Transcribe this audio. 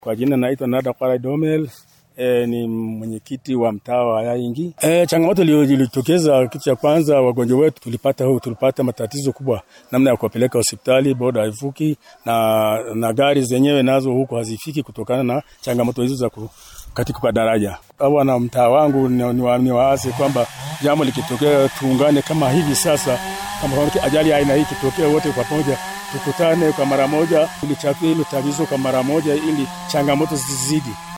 Kwa jina naitwa Nada Kwara Domel. E, ni mwenyekiti wa mtaa wa Yaingi. E, changamoto ilitokeza, kitu cha kwanza, wagonjwa wetu tulipata huu, tulipata matatizo kubwa namna ya kuwapeleka hospitali, boda haivuki na, na gari zenyewe nazo huko hazifiki kutokana na changamoto hizo za katika kwa daraja. Hawa na mtaa wangu ni, ni, ni waase kwamba jambo likitokea tuungane kama hivi sasa, kama ajali aina hii kitokea, wote kwa pamoja tukutane kwa mara moja, tulichapia hilo tatizo kwa mara moja ili changamoto zizidi.